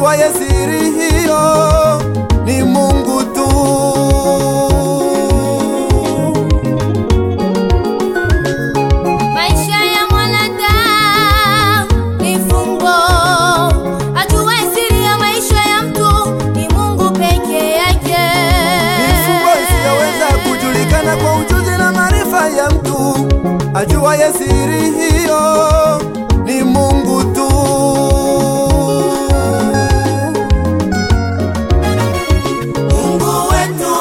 ajuaye siri hiyo ni Mungu tu. Maisha ya mwanadamu ni fumbo, ajuaye siri ya maisha ya mtu ni Mungu peke yake. Mifugo isiyoweza kujulikana kwa ujuzi na maarifa ya mtu, ajuaye siri hiyo ni Mungu tu. Mungu wetu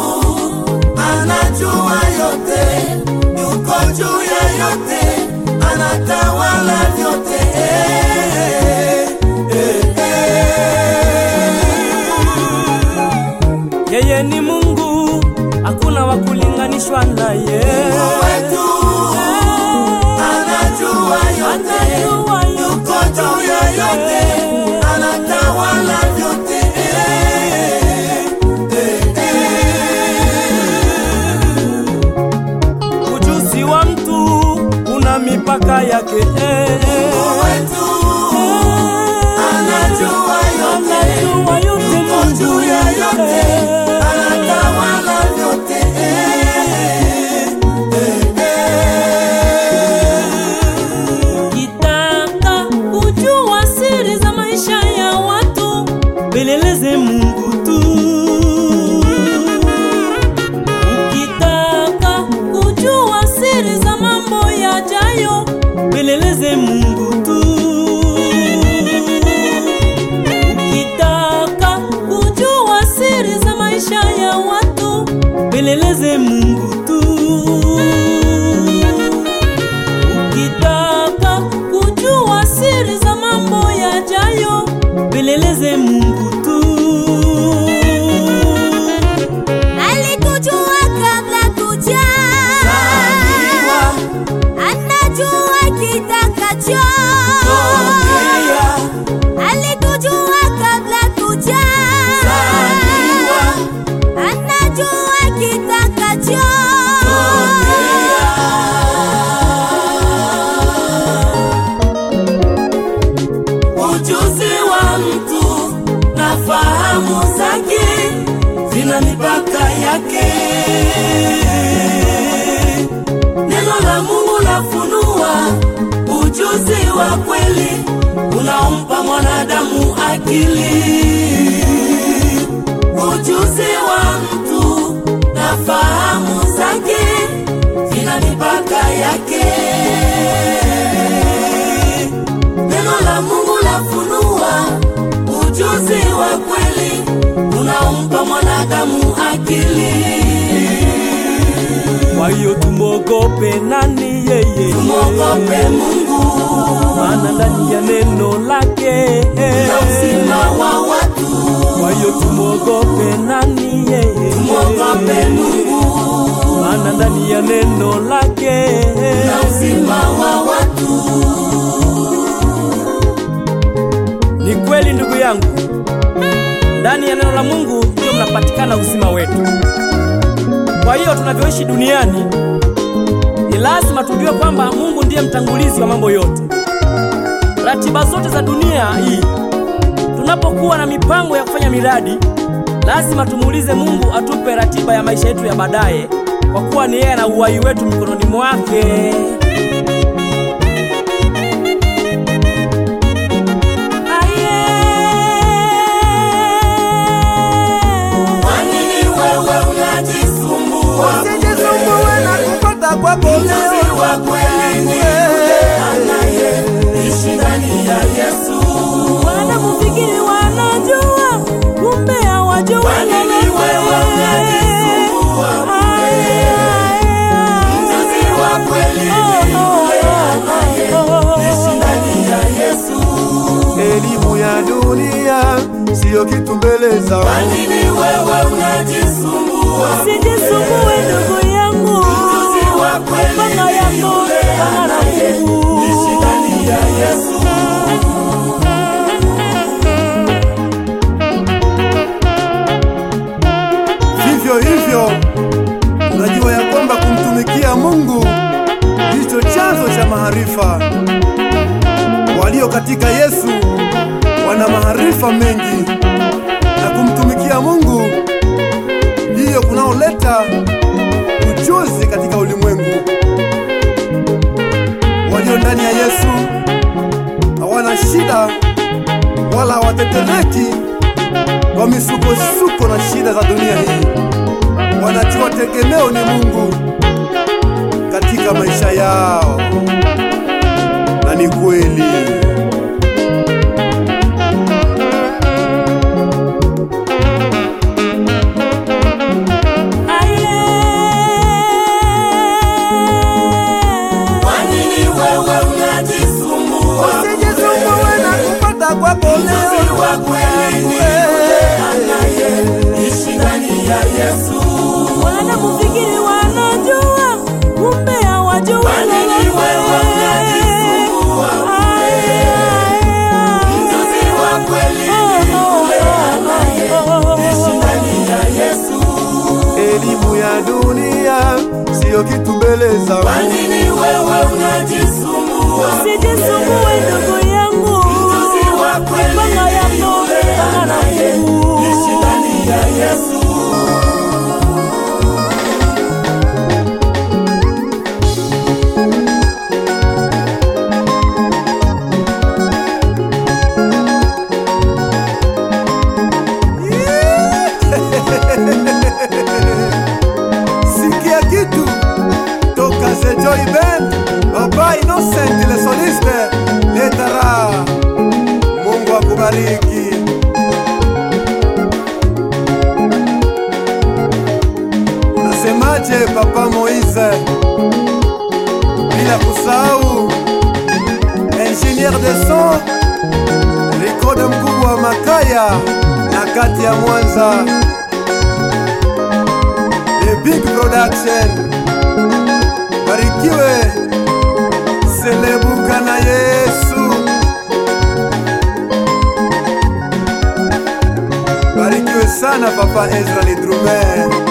anajua yote, yuko juu ya yote, anatawala vyote. Yeye ni Mungu, hakuna wa kulinganishwa naye. Anajua yote, Anajua yuko juu ya yote, anatawala vyote. Ujuzi wa mtu una mipaka yake. Wetu anajua yote, Anajua yote yuko juu ya yote, Mungu. anatawala vyote. Ukitaka kujua siri za maisha ya watu, peleleze Mungu tu. Ukitaka kujua siri za mambo yajayo, peleleze Mungu tu. Ukitaka kujua siri za maisha ya watu, peleleze Mungu tu. Ukitaka kujua siri za mambo yajayo, peleleze Mungu tu. Alikujua kabla kuja, anajua kitakacho. Alikujua kabla kuja, anajua kitakacho. Ujuzi wa mtu na fahamu zake zina mipaka yake. Neno la Mungu lafunua ujuzi wa kweli unaompa mwanadamu akili. Ujuzi wa mtu na fahamu zake zina mipaka yake. Neno la Mungu lafunua ujuzi wa kweli unaompa mwanadamu akili. Kwa hiyo tumwogope nani yeye? Tumwogope Mungu maana ndani ya neno lake na uzima wa watu. Kwa hiyo tumwogope nani yeye? Tumwogope Mungu maana ndani ya neno lake na uzima wa watu. Ni kweli ndugu yangu, ndani ya neno la Mungu ndio mnapatikana uzima wetu. Kwa hiyo tunavyoishi duniani, ni lazima tujue kwamba Mungu ndiye mtangulizi wa mambo yote. Ratiba zote za dunia hii, tunapokuwa na mipango ya kufanya miradi, lazima tumuulize Mungu atupe ratiba ya maisha yetu ya baadaye, kwa kuwa ni yeye na uhai wetu mikononi mwake. Aye. Kwa nini wewe unajisumbua? Usijisumbue na kupata kwako Mjuzi leo. wa kweli ni yule anayeishi ndani ya Yesu. Wanakufikiri wanajua, kumbe hawajui Kwa nini wewe unajisumbua? Aye, aye, aye. Mjuzi wa kweli ni yule anayeishi ndani ya Yesu. Elimu ya dunia siyo kitu mbele za Kwa nini wewe unajisumbua? Usijisumbue ndugu yangu, Mjuzi wa kweli mama ni yako yule ana na Mungu. anayeishi ndani ya Yesu. Vivyo hivyo unajua ya kwamba kumtumikia Mungu ndicho chanzo cha maarifa. Walio katika Yesu wana maarifa mengi na kumtumikia Mungu ndiyo kunaoleta ujuzi katika ulimwengu. Walio ndani ya Yesu hawana shida wala hawatetereki kwa misukosuko na shida za dunia hii. Wanajua tegemeo ni Mungu katika maisha yao, na ni kweli. Usijisumbue na kupata kwako leo. Wanakufikiri wanajua, kumbe hawajui lolote. Aye, aye, aye. Oh, oh, oh, oh. Elimu ya dunia siyo kitu mbele za Mungu. Usijisumbue ndugu yangu, mipaka yako mipaka na Mungu. Sikia kitu toka The Joy Band, Baba Innocent le soliste Letara. Mungu akubariki. Unasemaje Papa Moise? Bila kusahau ingénieur de son Rikode mkubwa wa Makaya na kati ya Mwanza The Big Production. Barikiwe Selebuka na Yesu. Barikiwe sana Papa Ezra Lidrume.